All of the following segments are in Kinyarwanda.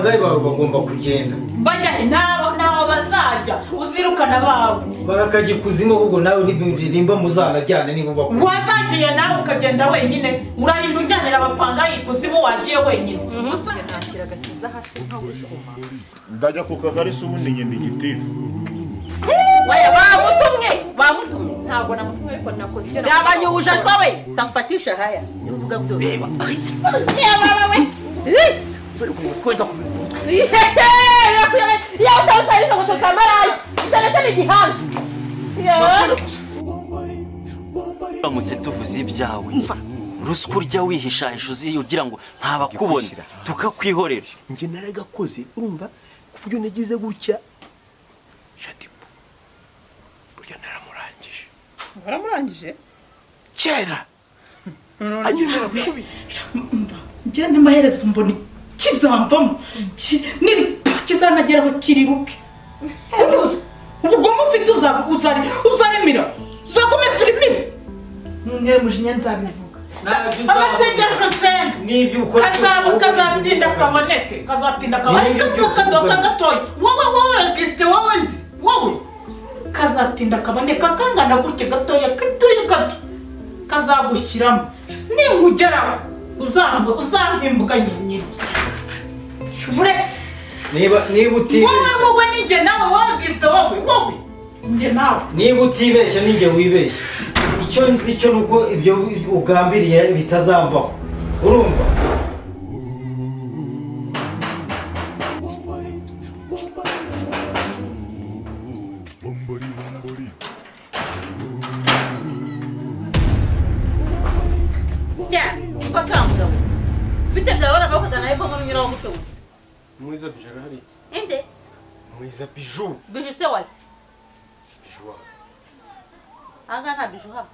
bagomba kugenda bajya he ntaho ntaho bazajya uzirukana abawe barakajya ikuzimu ahubwo nawe ntibimba muzanajyane niba bakuru wazagiye nawe ukagenda wenyine urarinda ujyanira abapanga ikuzimu wagiye wenyine nashyira agakiza hasi nkawukuma ndajya ku kagari si ubundi ngenda igitifu we bamutumye bamutumye ntabwo namutumye ariko nakoze ibyo nakoze. gabanya ubujajwa we tampatisha haya uvuga byose reba wowe Eh! Yehehe! Yakuye- yawe utawutarika ngo utoza amaraya utareke n'igihanga Yeah. turamutse tuvuze ibyawe ruswa urya wihishahisha uzi ugira ngo ntabakubona tukakwihorera njye naragakoze urumva ku buryo nagize gutya shadibu burya naramurangije waramurangije kera anyemera kubi njye n'amaherezo mbona kizamvamo ki- niri kizanageraho kiriruke uruzi ubugome mfite uzaba uzari uzaremira uzakomeza urimire Ntuntere umujinya nzabivuga amasengero nsenga n'ibyo ukora kazaba kazatinda kaboneke kazatinda kaboneke Nibyo byose kadoka ukora. gatoya wowe wowe gisite wowe nzi wowe kazatinda kaboneka kangana gutya gatoya gatoya gato kazagushyiramo ninkugeraho uzamba uzampimbuka nyine uretse niba niba wowe utibeshya wowe ninjye nawe wowe gisite wowe wowe njye nawe niba utibeshya ninjye wibeshya icyo nzi cyo ni uko ibyo ugambiriye bitazambaho urumva cyane kuko atari mugabo mfite byawe urabakunda nawe ko muri unyuraho gutyo gusa mwiza bijana hariya inde mwiza biju biju se wayo biju ahangaha nta biju haba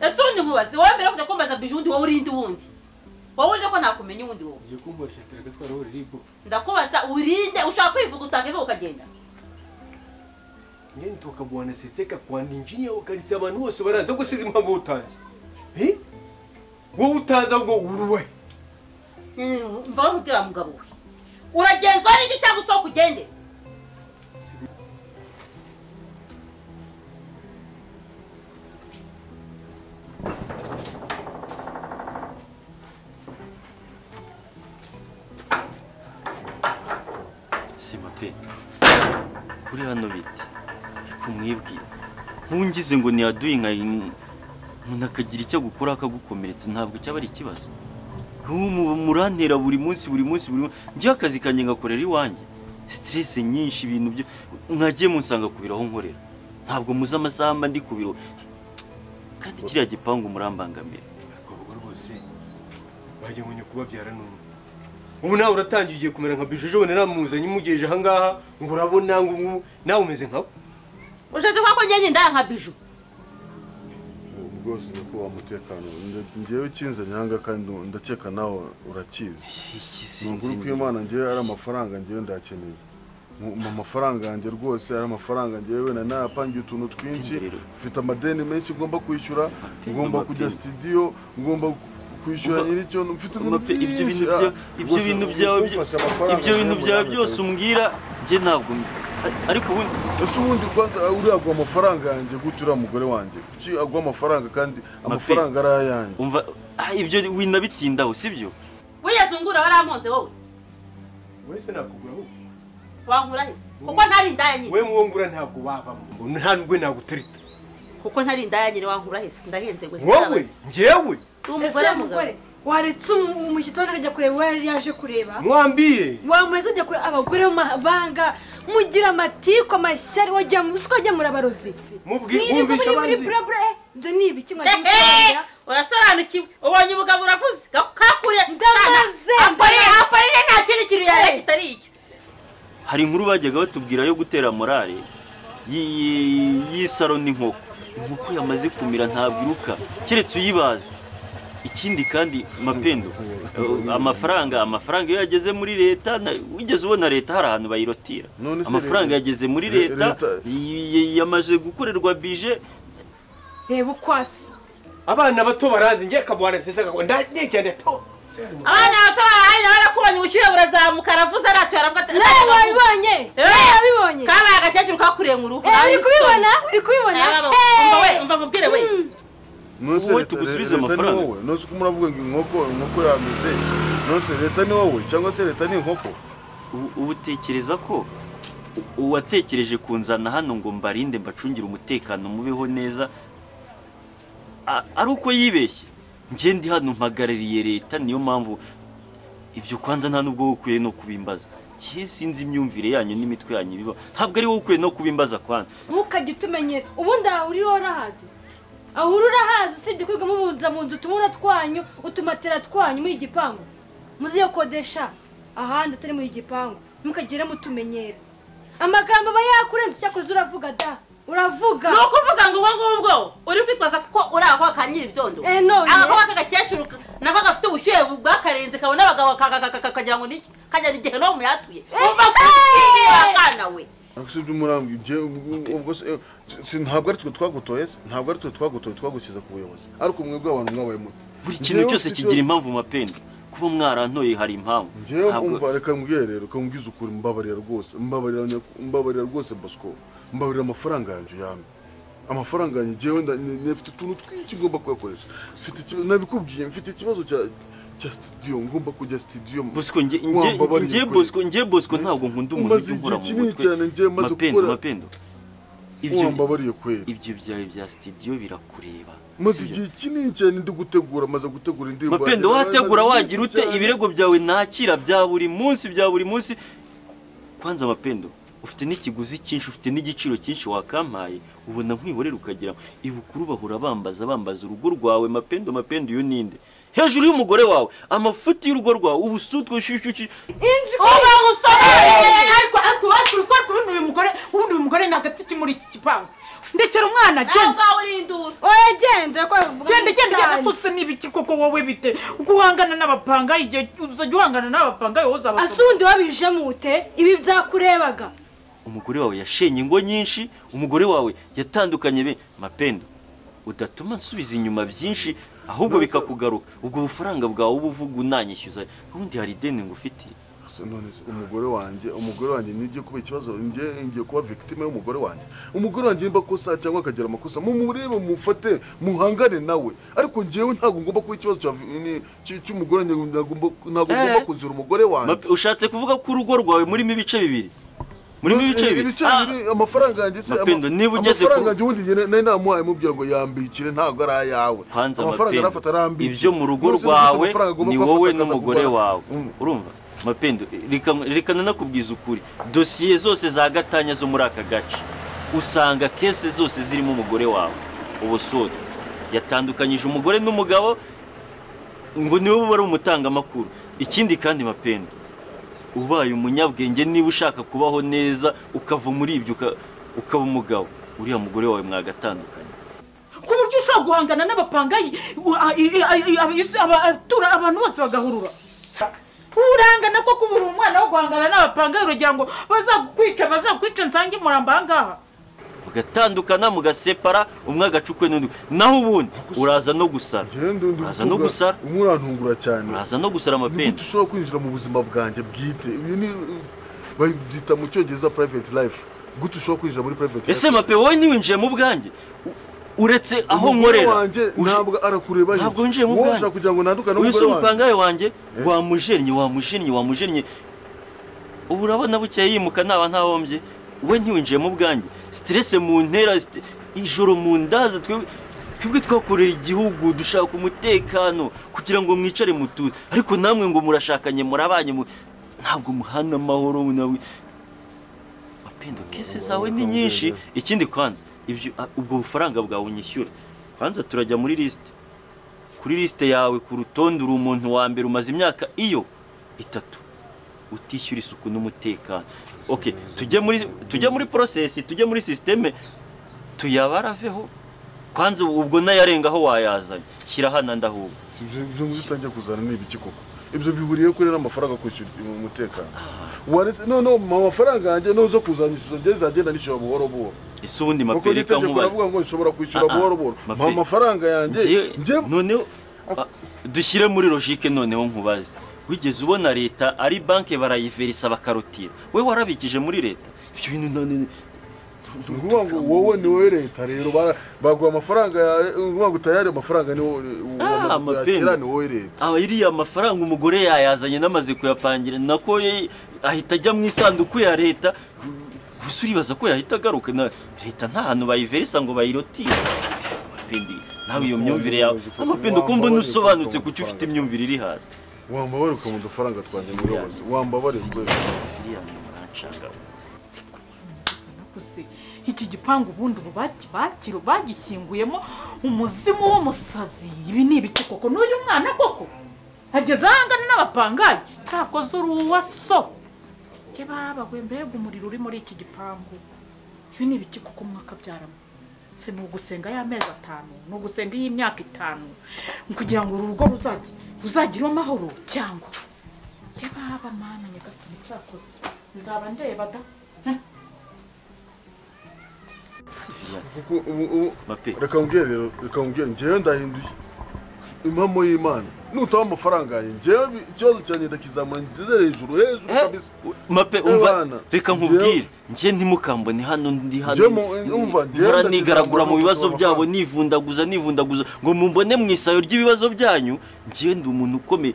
ese ubundi mubaze wowe mbere yo kujya kumbaza biju undi wowe urinde uwundi wowe uzi ko nakumenya uwundi wowe ugiye kumbarisha tere gatwara wowe riribo ndakubaza urinde ushaka kwivuga utakivuga ukagenda ngende tukagwanaseseka kwanda injinya ukaritse abantu bose baraza gusiza impamvu utanze Eh? wowe utazi ahubwo uruwe Mm, mva nkubwira mugabo we uragenzwa n'iki cyangwa usohoka ugende sima pe kuri hano bite reka umwibwire ntungize ngo niyaduye nka umuntu akagira icyo agukora akagukomeretsa ntabwo cyaba ari ikibazo Ubu mu- murantera buri munsi buri munsi buri munsi njyewe akazi kanjye ngakorera iwanjye siterese nyinshi ibintu byo mwagiye musanga ku biro aho nkorera ntabwo muzi amasaha mba ndi ku biro kandi kiriya gipangu murambangamira abakobwa rwose bagiye ngo kubabyara n'umwe ubu nawe uratangiye ugiye kumera nka bije ejo naramuzanye umugejeje ahangaha ngo urabona ngo ubu nawe umeze nkawe ushatse kuba ko ngende ndaya nka biju ubu bwose ni ukubaha umutekano Nge- ngewe ukinze nyanga kandi ndakeka nawe urakizi ikizinzi ukuguru kw'imana ngewe ari amafaranga ngewe ndakeneye Mu- mu mafaranga yanjye rwose ari amafaranga ngewe wenda nayapangiye utuntu twinshi Rero. mfite amadeni menshi ngomba kwishyura Amadeni, ngomba kujya amadeni. sitidiyo ngomba ku- kwishyura Umva- nyiricyo mfite ibintu Mape, ibyo bintu byinshi. bya- Ah, ibyo rwose bintu ubu byawe byo- kumfasha amafaranga ibyo bintu ngewe byawe munani byose kabisa. umbwira njye ntabwo ariko ubundi ese ubundi kwanza uriya agwa amafaranga yanjye gute uriya mugore wanjye kuki agwa amafaranga kandi amafaranga ari ayanjye umva ah, ibyo winabitindaho sibyo wigeze ungura waramonze wowe wese nakugura wowe wankura hese kuko ntari indaya nyine we muwongura ntabwo wabamo ngo nta nubwo nagutereta kuko ntari indaya nyine wankura hese ndahenze we wowe ngewe umugore mugabo waretse umushyitsi wabona akajya kureba uwo yari yaje kureba mwambiye wamweza ajya kureba abagore b'amahanga mugira amatiku amashyari wajya mu usiko wajya muri abarozi Mubwi- Mwirirwa mwumvishe muri- muri abanzi. burabura, eh, ibyo ni ibiki mwajya Ehe! mukurya urasobanukiwe ubonye umugabo uravuze kakure Ndamaze, ndamaze. akorere nta kindi kintu yareba kitari icyo hari inkuru bajyaga batubwira yo gutera morale y- y- y'isaro n'inkoko inkoko yamaze kumira ntabwo iruka keretse uyibaza ikindi kandi mapendo eh, amafaranga amafaranga iyo yageze muri leta na- wigeze ubona leta hari ahantu bayirotira None se amafaranga leta- yageze muri le- leta leta- y- y- yamaze gukorerwa bije reba ukwasi abana bato barazi ngewe akabwana sesa akagwa ndagiye cyane to abana bato barahari nawe barakubonye ubushyuhe buraza karavuze aratuye aravuga ati nawe wabibonye nawe wabibonye kabaye agakecuru kakurengura uruhu Eh, uri nawe kubibona uri kubibona Eh. umva mubwire we nonse Wowe leta- tugusubize leta ni amafaranga. wowe nonse uko muravuga ngo inkoko inkoko yameze nonse leta ni wowe cyangwa se leta ni inkoko U- ubu utekereza ko u- uwatekereje kunzana hano ngo mbarinde mbacungire umutekano mubeho neza a- ari uko yibeshye njye ndi hano mpagarariye leta niyo mpamvu ibyo kwanza nta n'ubwo wowe ukwiye no kubimbaza Njye sinzi imyumvire yanyu n'imitwe yanyu ibiba ntabwo ari wowe ukwiye no kubimbaza kwanza ntukajye utumenyera ubundi aha uriho urahazi aho uri urahazi usibye kwiga mubuza mu nzu utumura twanyu utumatera twanyu muri igipangu muziyo kodesha ahandi atari muri igipangu ntukagire mutumenyera amagambo aba yakurenze cyakoze uravuga da uravuga ni ukuvuga ngo ubwo ngubwo uri kwitwaza kuko uri aho ka nyiribyondo Eh, none. agakobwa k'agakecuru nako gafite ubushyuhe bwakarenze kabona abagabo ka- ka- ka- kagira ngo niki kajyana igihe no muyatuye umva ko wa kana we ariko si ibyo umurambwe ibyo ubwo se eh, si- ntabwo ari twe twagutoye se ntabwo ari twe twagutoye twagushyize ku buyobozi ariko mwebwe abantu mwabaye muti buri kintu cyose kigira impamvu mapendo kuba mwarantoye hari impamvu ngewe Ntabwo- umva reka mbwire rero reka mbwize ukuri mbabarira rwose mbabarira nyak- mbabarira rwose bosco mbabarira amafaranga yanjye yamye amafaranga yanjye ngewe nda- ni- ni- mfite utuntu twinshi ngomba kuyakoresha mfite ikibazo nabikubwiye mfite ikibazo cya cya studio ngomba kujya studio Bosco nge Wa nge mbabarira nge ukuri. Bosco nge Bosco ntabwo nkunda umuntu Umaze ujya umbura igihe mu kinini cyane ngewe mutwe maze mapendo gukora- mapendo wa ibyo mbabariye kweli ibyo byawe bya studio birakureba maze igihe kinini cyane ndi gutegura maze gutegura indirimbo mapendo yanjye, wategura maze wagira byinshi ute cyane. ibirego byawe nakira bya buri munsi bya buri munsi kwanza mapendo ufite n'ikiguzi cyinshi ufite n'igiciro cyinshi wakampaye ubona nkwihorera ukagira ngo, ibukuru bahora bambaza bambaza urugo rwawe mapendo mapendo iyo ninde hejuru y'umugore wawe amafuti y'urugo rwawe ubusutwe shishushi uba gusobanurira ariko ariko iwacu uri kwaka ubundi uyu mugore ubundi uyu mugore ni agati ki muri iki gipangu ndekera umwana nawe genda ubwawe uri induru oya genda ko bivuga genda muri genda genda rusange. tutse n'ibiki koko wowe bite uko uhangana n'abapangayi igihe uzajya uhangana n'abapangayi wowe ase uzabasoma ubundi wabijemo ute ibi byakurebaga umugore wawe yashenye ingo nyinshi umugore wawe yatandukanye be mapendo udatuma nsubiza inyuma byinshi ahubwo bikakugaruka ubwo bufaranga bwawe uba uvuga unanyishyuza ubundi hari ideni ngufitiye Se none se umugore wanjye umugore wanjye nijye kuba ikibazo njye ngiye kuba victime y'umugore wanjye umugore wanjye nimba akosa cyangwa akagira amakosa mumurebe mufate muhangane nawe ariko njyewe ntabwo ngomba kuba ikibazo cya vi- ni- cy- cy'umugore wanjye ntabwo ngomba- ntabwo Eh. ngomba kuzira umugore wanjye Mape- ushatse kuvuga ko urugo rwawe murimo ibice bibiri murimo ibice bibiri ibice bibiri amafaranga yanjye se ama- Mapendo, niba ugeze ku- amafaranga yanjye ubundi njye nari namuhaye mubwira ngo yambikire ntabwo ari ayawe kwanza amafaranga mapendo arafata arambikira ibyo mu rugo Nonese niba ufite rwawe amafaranga agomba ni kuba wowe afata akaza n'umugore kugura- wawe Mm. urumva mapendo reka- reka nanakubwiza ukuri dosiye zose za gatanya zo muri aka gace usanga kese zose zirimo umugore wawe ubusode yatandukanyije umugore n'umugabo ngo niwe uba ari umutangamakuru ikindi kandi mapendo ubaye umunyabwenge niba ushaka kubaho neza ukava muri ibyo uka- ukaba umugabo uriya mugore wawe mwagatandukanye ku buryo ushobora guhangana n'abapangayi u- a- i- i- i- aba- isi- aba- atura abantu bose bagahurura urangana ko kuba uri umwana wo guhangana n'abapangayi uragira ngo bazagukwica bazagukwica nsange muramba ahangaha mugatandukana mugasepara umwe agacukwe n'undi naho ubundi uraza no gusara Njyewe ndi- ndi uraza no kuvuga- gusara umurantungura cyane uraza no gusara nigute amapenda ushobora kwinjira mu buzima bwanjye bwite ibi ni babyita mu cyongereza private life gute ushobora kwinjira muri private life ese mape wowe ntiwinjiye mu bwanjye U- uretse aho Umugore nkorera wanjye uje- ntabwo arakureba hirya. ntabwo winjiye mu Wowe bwanjye ushaka kugira ngo nandukane uyu si n'umugore wanjye umupangaye wanjye wamujennye wamujennye wamujennye ubu urabona bukeye yimuka ntaba ntahombye we ntiwinjiye mu bwanjye siterese mu ntera site- ijoro mu ndaza twebwe twebwe twakorera igihugu dushaka umutekano kugira ngo mwicare mutuze ariko namwe ngo murashakanye murabanye mu- ntabwo muhana amahoro nawe mapendo kese zawe ni nyinshi ikindi kwanza ibyo a- ubwo bufaranga bwawe unyishyura kwanza turajya muri lisite kuri lisite yawe ku rutonde uri umuntu wa mbere umaze imyaka iyo itatu utishyura isuku n'umutekano okay tujye muri tujye muri porosesi tujye muri sisiteme tuyabaraveho kwanza ubwo nayarengaho wayazanye shyira hano ndahubwo ibyo ibyo ngibi utangiye kuzana ni ibiki koko ibyo bihuriye kuri n'amafaranga kwishyura umutekano waretse noneho mu mafaranga yanjye n'uzo kuzanyishyura njye zagenda nishyura buhoro buhoro ese ubundi kuko mapere reka n'itegeko nkubaze baravuga ngo nshobora kwishyura Ah, ah. buhoro buhoro Mape- mpa amafaranga yanjye Njye- njye noneho a- dushyire muri logike noneho nkubaze wigeze ubona leta ari banki barayiverisa bakarotira we warabikije muri leta ibyo bintu nta- ni- ni ukuvuga ngo wowe ni wowe leta rero bara- baguha amafaranga yawe ni ukuvuga ngo utayari amafaranga ni wowe Ah, amapingu. yakira ni wowe leta aba iriya mafaranga umugore yayazanye n'amaze kuyapangira nako ye- ahita ajya mu isanduku ya leta gusa uribaza ko yahita agaruka na leta nta hantu bayiverisa ngo bayirotire Amapindu, nawe iyo myumvire yawe amapindu kumva ntusobanutse kuki ufite imyumvire iri hasi wambabarire ukamuha udufaranga twanjye muri wose wambabarire rwose Sifiriya ni umuranshanga we. Gusa iki gipangu ubundi ubu baki- bakiro- bagishyinguyemo umuzimu w'umusazi ibi ni ibiki koko n'uyu mwana koko ageze ahangana n'abapangayi cyakoze uruwaso ye baba we mbega umuriro uri muri iki gipangu ibi ni ibiki koko mwakabyaramo se ni ugusenga y'amezi atanu ni ugusenga y'imyaka itanu kugira ngo uru rugo ruzagi- ruzagire amahoro cyangwa ye baba mana nyagasani cyakoze nzaba ndeba da Heh. Sifiriya, kuko ubu ubu mape reka nkubwire rero reka nkubwire njyewe ndahinduye impamo y'imana nutaba amafaranga yanjye njyewe bi- ikibazo cyanjye ndakizamura nzize hejuru hejuru Eh? kabisa mape Eh, umva bana, reka nkubwire njye ntimukambone hano ndi hano Njye mu- umva, njye mpora ndagize nigaragura mu amafaranga bibazo byabo mafaranga. nivundaguza nivundaguza ngo mumbone mu isayo ry'ibibazo byanyu njye ndi umuntu ukomeye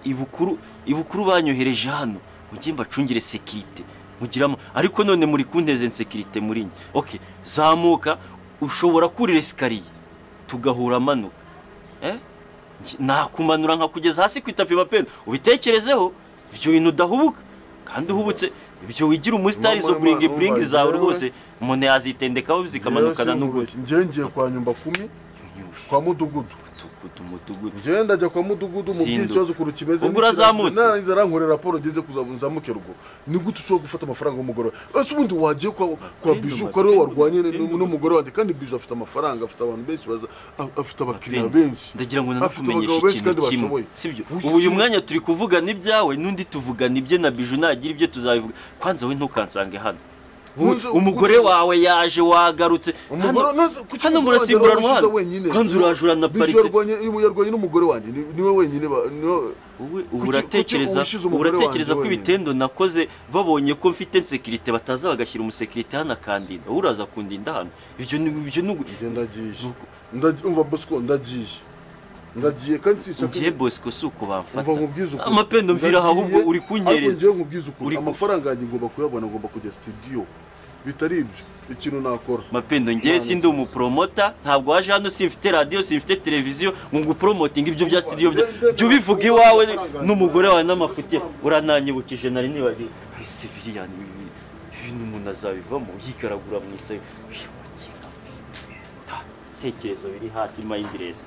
ibukuru ibukuru banyohereje hano mujye mbacungire sekirite mugiramo ariko none muri kunteze nsekirite muri njye okay zamuka ushobora kurira esikariye tugahura amanuka eh Nj- nakumanura nkakugeza hasi ku itapi mapendo ubitekerezeho ibyo bintu udahubuka kandi uhubutse ibyo wigira umusitari zo Mama, buringi mama, buringi umva, zawe njyewe- rwose umuntu yazitendekaho zikamanukana n'ugutwi njyewe ngiye kwa nyumba kumi kwa mudugudu umutugudu umutugudu njyewe ndajya kwa mudugudu mubwira Sindu. ikibazo ukuntu kimeze Ubwo urazamutse? narangiza arankorera raporo ngeze kuzamuke rugo ni gute ushobora gufata amafaranga y'umugore wawe ese ubundi wagiye kwa, kwa Mapindu, biju ko ari we warwanye Mapindu. n- n'umugore wanjye kandi biju afite amafaranga afite abantu benshi baza a- afite abakiriya Mapindu, benshi ndagira ngo afite abagabo nanakumenyeshe benshi ikintu kandi kimwe bashoboye sibyo ubu uyu mwanya turi kuvugana ibyawe n'undi tuvugana ibye na biju nagira ibyo tuzabivuga kwanza we ntukansange hano Wowe- Nkunze- umugore wawe yaje wagarutse Umugore- Hano- nonese kuki hano umugore wanjye murasimburanwa yarabashize hano wenyine? kwanza urajura na Biju paritse yarwanye- yarwanye n'umugore wanjye ni- niwe wenyine ba- niwe- wowe Kuki- ubu kuki uratekereza ubushize umugore uratekereza ko wanjye wenyine? ibitendo nakoze babonye ko mfite nsekirite bataza bagashyira umusekirite hano akandinda wowe uraza kundinda hano ibyo ni ibyo ni ugu- njye ndagiye Ndagi- umva bosco ndagiye ndagiye kandi sinshaka ngiye bosco si uko bamfata umva nkubwize ukuri amapendo mvira aho ahubwo Ndagiye, uri ariko kunyereza njyewe nkubwize ukuri Uri ku- amafaranga yanjye ngomba kuyabona ngomba kujya studio bitari ibyo ikintu nakora mapendo ngewe Imana si ndi umupromota ntabwo waje hano simfite radiyo simfite televiziyo ngo ngupromotinge ibyo bya studio bya- Njye- njye- jya ubivuga iwawe n'umugore wawe n'amafuti urananyibukije nari nibagiwe Ay, civilian, ibi ibi- ibintu umuntu azabivamo yigaragura mu isayo Uyu mukinga we. Ta, ibitekerezo biri hasi mayindirezi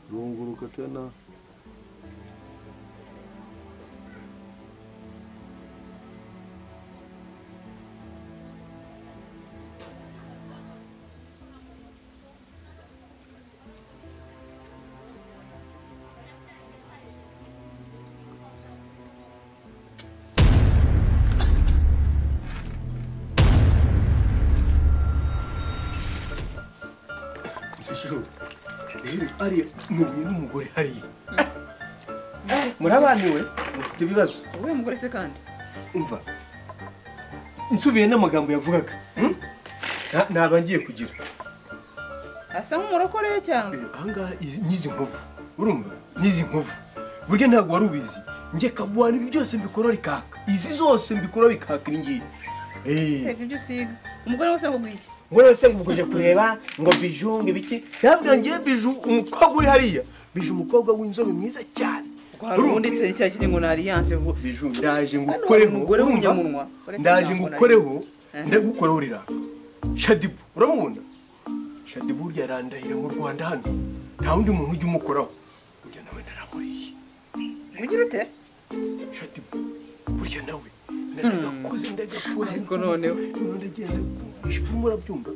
runguruka tena rero ariya muhuye n'umugore hariya murabaniwe mufite ibibazo wowe mugore se kandi umva nsubiye n'amagambo yavugaga hmm? Na- naba ngiye kugira asa nk'umurokore cyangwa Eh, ahangaha izi- n'izi nkovu urumva n'izi nkovu burya ntabwo wari ubizi njye kabuhana ibi byose mbikora bikaka izi zose mbikora bikaka iyi ngiyi Eh, tega ibyo usiga umugore wese avuga iki ngo yose ngo uje kureba ngo biju ngo ibiki ntabwo ngiye biju umukobwa uri hariya biju umukobwa w'inzobe mwiza cyane hari ubundi se cya kiri ngo ni alliance vuba biju ndaje ngo Hano ukoreho umugore urumva? w'umunyamunwa. ndaje ngo ukoreho Eh. ndagukoreho rira shadibu uramubona shadibu burya arandahira mu rwanda hano nta wundi muntu ujya umukoraho burya nawe naramuriye ugira ute shadibu burya nawe ndakuze ndajya kubona ariko noneho ndagenda kumva murabyumva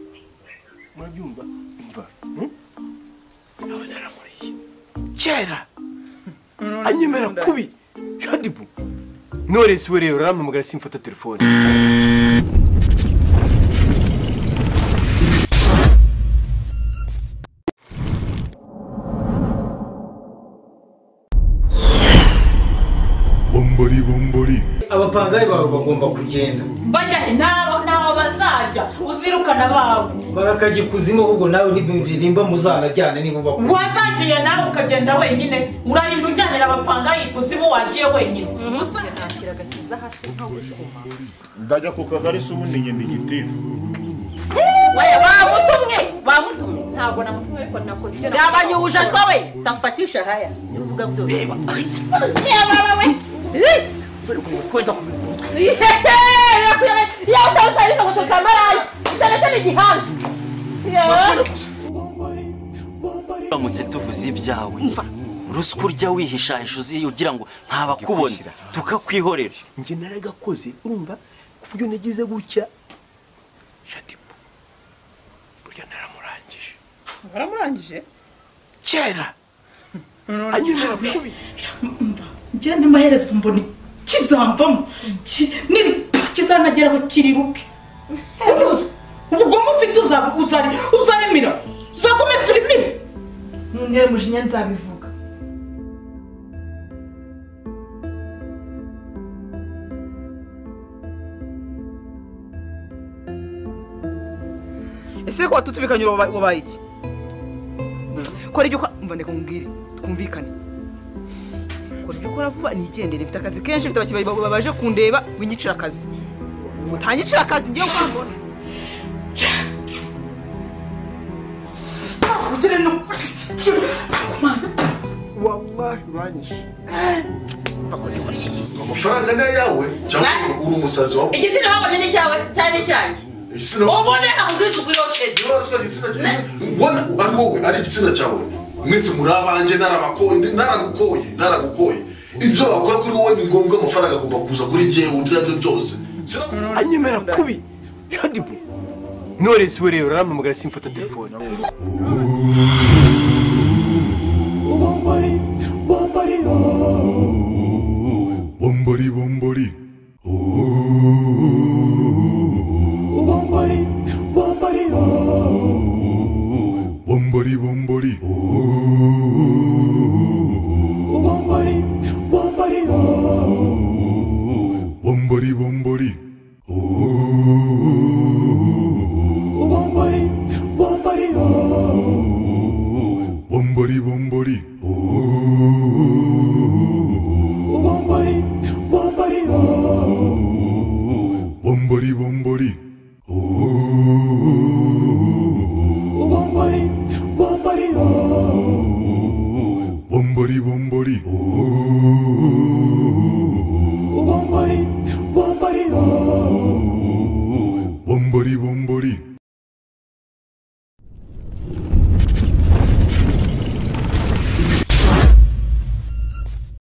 murabyumva umva nawe naramuriye kera anyemera kubi shadibu noresi we rero arampamagara simfata telefone bombori bombori abapangayi bawe bagomba kugenda bajya he ntaho ntaho bazajya uzirukana abawe barakajya ikuzimu ahubwo nawe ntibimbe- nimba muzanajyane niba bakunda wazagiye nawe ukagenda wenyine urarinda ujyanira abapangayi ikuzimu wagiye wenyine uzajya nashyira agakiza hasi nko gukoma ndajya ku kagari si ubundi ngenda igitifu wewe bamutumye bamutumye ntabwo namutumye ariko nakoze ibyo gabanya ubujajwa we tampatisha haya uvuga byose yewe wewe Eh! Yehehe! Yewe utazarira gusoza amarayi utaretse n'igihanga yewe turamutse tuvuze ibyawe ruswa urya wihishahisha uzi- ugira ngo ntabakubone tukakwihorera njye naragakoze urumva ku buryo nagize gutya shadibu burya naramurangije waramurangije kera anyemera kubi njyane amaherezo mbona kizamvamo ki- niri- kizanageraho kiriruke uruzi ubugome ufite uzaba- uzari- uzaremera uzakomeza urimire ntuntere umujinya nzabivuga ese ko watutubikanye uba- wabaye iki kora ibyo ukora mva ndeka nkubwire twumvikane kora ibyo ukora vuba nigendere mfite akazi kenshi mfite abakiriya ba- baje kundeba winyicira akazi utanyicira akazi ngewe uko mbona ugere no wallahi uranyishe amafaranga ni ayawe cyangwa uri umusazi wawe igitsina babonye ni cyawe cyane icyanjye igitsina ubone amubwiza ugwiro shezi Niba watwaye igitsina cyawe ubona ari wowe ari igitsina cyawe mwese muri abanjye narabakoye naragukoye naragukoye ibyo wakora kuri wowe ni ngombwa amafaranga agomba kuza kuri jyewe ibyo ari byo byose Sinaku- anyemera kubi shadibu noresi we rero arampamagara simfata telefone